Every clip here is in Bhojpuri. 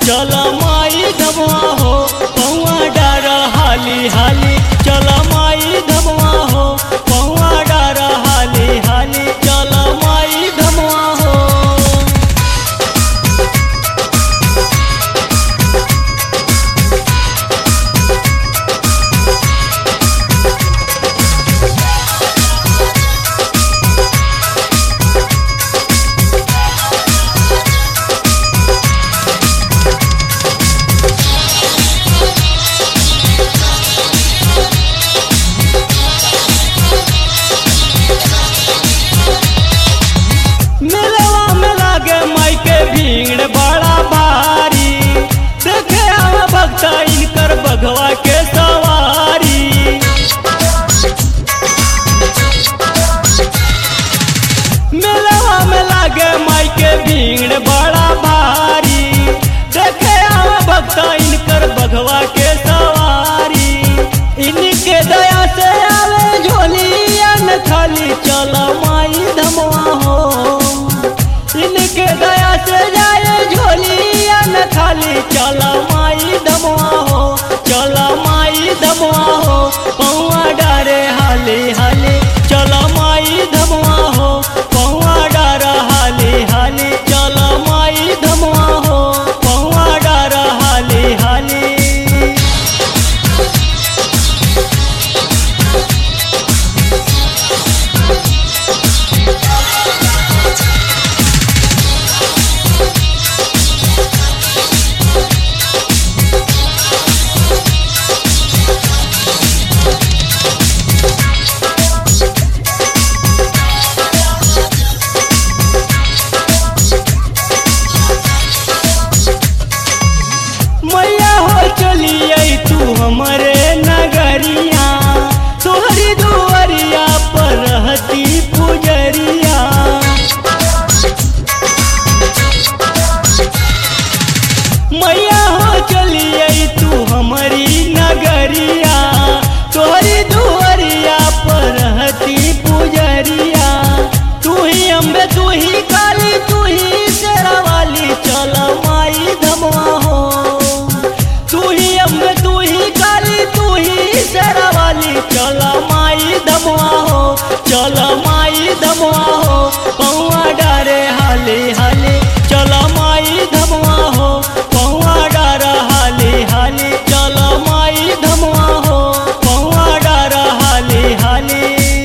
चल माई धमवा हो पौआ डार हाली हाली चल माई धमवा हो पौआ डार हाली हाली चल माई धमवा हो मेलवा में लागे माई के भीड़ बड़ा भारी देखे आवा भक्ता इनकर बघवा के सवारी मेलवा में लागे माई के भीड़ बड़ा भारी देखे आवा भक्ता इनकर बघवा के सवारी इनके दया से आवे झोलिया न खाली चल माई धमवा हो इनके दया से जाए झोलिया न खाली चल माई धमवा हो चल माई धमवा हो पौआ डारे हाली हाली चल माई धमवा हो पौआ डार हाली हाली चल माई धमवा हो पौआ डार हाली हाली मैया हो चलिए तू हमारे नगरिया तोहरी दुआरिया पर रहती पुजरिया मैया हो चलिए तू हमारी नगरिया तोहरी दुआरिया पर रहती पुजरिया तू ही अम्बे तू ही काली तू ही शेरा वाली चल माई धमवा हो तू ही अम्बे तू ही काली तू ही शेरा वाली चल माई धमवा हो चल माई धमवा हो पौआ डारे हाली हाली चल माई धमवा हो पौआ डार हाली हाली चल माई धमवा हो पौआ डार हाली हाली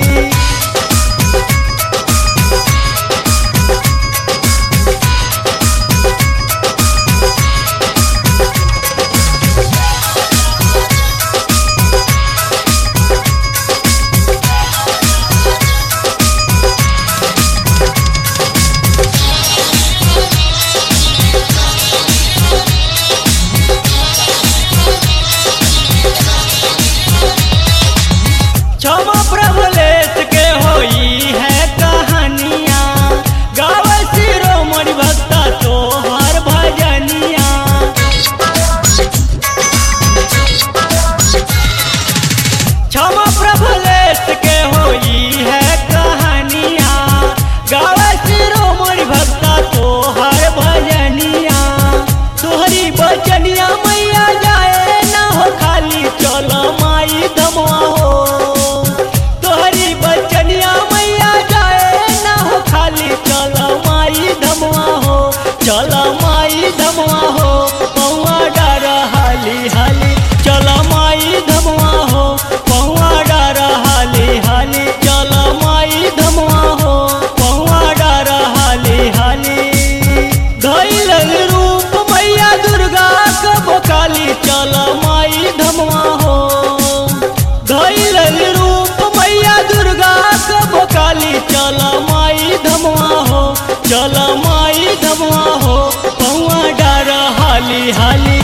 क्षमा प्रभुलेश के होई है कहानिया गावे शिरोमणि भक्ता तोहर भजनिया क्षमा प्रभुलेश के होई है कहानिया गावे शिरोमणि भक्ता तोहर भजनिया तोहरी बचनिया मैया जाए ना हो खाली चल माई धमवा हो तोहरी बचनिया मैया जाए ना हो खाली चल माई धमवा हो चल माई धमवा हो पौआ डार हाली हाली चल माई धमवा हो पौआ डार हाली हाली चल माई धमवा हो पौआ डार हाली हाली धैल रूप मैया दुर्गा कब काली चल माई धमवा हो धैल रूप मैया दुर्गा कब काली चल माई धमवा हो चल माई धमवा हो पौआ डार हाली हाली